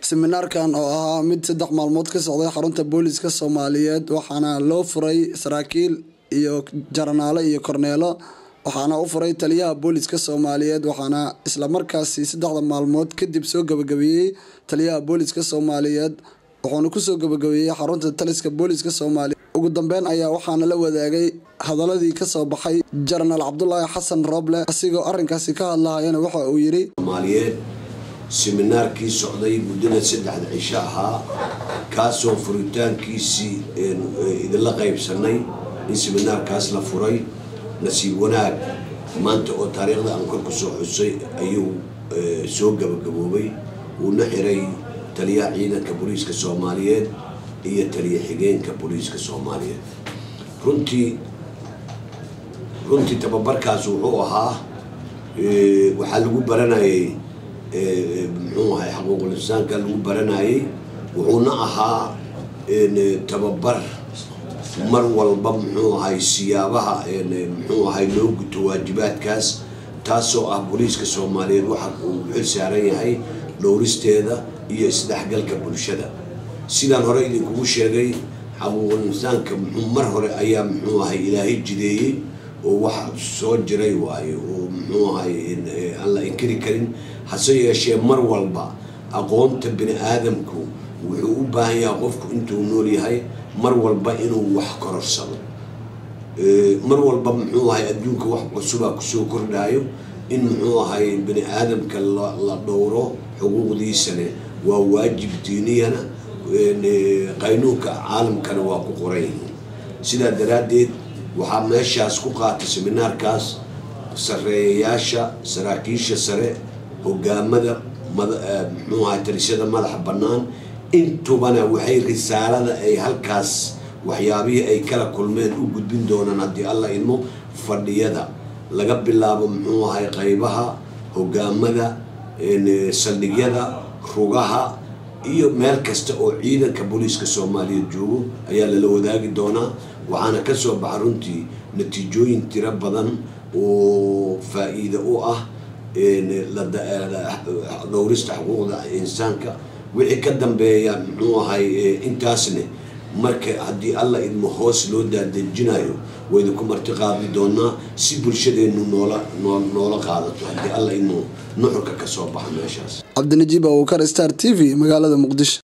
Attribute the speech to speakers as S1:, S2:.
S1: seminaarkan oo ahaa mid saddex maalmood ka socday xarunta booliska soomaaliyeed waxaana loo furay saraakiil iyo jaranaale iyo korneelo waxaana u furay taliyaha booliska soomaaliyeed waxaana islamarkaasi saddexda maalmood kadib soo gabagabeeyey taliyaha booliska soomaaliyeed wuxuuna kusoo gabagabeeyey xarunta taliska booliska soomaaliyeed ugu dambeyn ayaa waxaana la wadaagay hadaladii kasoo baxay jenaraal cabdulaahi xasan rooble asigoo arinkaasi ka hadlahayana waxa uu yiri
S2: soomaaliyeed seminaarkii socday muddada saddexda cisho ahaa kaasoo furitaankiisii idinla qaybsanay in seminaarkaas la furay nasiib wanaag maanta oo taariikhda aan kor kusoo xusay ayuu soo gabagaboobay uuna xiray taliyaha ciidanka booliiska soomaaliyeed iyo taliya xigeenka booliiska soomaaliyeed runtii runtii tababarkaas wuxuu ahaa waxaa lagu baranayay muxuu ahay xaquuqul insaanka lagu baranayay wuxuuna ahaa tababar mar walba muxuu ahay siyaabaha muxuu ahay loo guto waajibaadkaas taasoo ah booliiska soomaaliyeed waxa uu xil saaran yahay dhowristeeda iyo isdhexgalka bulshada sidaan hore idinkugu sheegay xaquuqul insaanka muxuu mar hore ayaa muxuu ahay ilaahay jideeyey oo wax soo jiray waayo oo muxuu ahay aan la inkiri karin hase yeeshee mar walba aqoonta bini aadamku wuxuu u baahan yahay qofku intuu nool yahay mar walba inuu wax kororsado mar walba muxuu ahay adduunka wax cusubaa kusoo kordhaayo in muxuu ahay bini aadamka la dhowro xuquuqdiisane waa waajib diiniyana qaynuunka caalamkana waa ku qoran yihiin sidaa daraaddeed waxaa meeshaas ku qaatay seminaarkaas sareeyayaasha saraakiisha sare hogaamada muxuu ahay talisyada madaxa bannaan intubana waxay risaalada ay halkaas waxyaabihii ay kala kulmeen u gudbin doonaan haddii alla idmo fadhiyada laga bilaabo muxuu ahay qaybaha hogaamada saldhigyada rugaha iyo meel kasta oo ciidanka booliiska soomaaliyeed joogo ayaa lala wadaagi doonaa waxaana ka soo baxa runtii natiijooyin tiro badan oo faa-iida u ah dhowrista xuquuqda insaanka wixii ka dambeeya muxuu ahay intaasne marka haddii alla idmo hoos loo daadejinayo waydinku marti qaadi doonaa si bulshadeenu noola noola qaadato haddii alla idmo nuxurka kasoo baxa meeshaas
S1: cabdinajiib abukar star t v magaalada muqdisho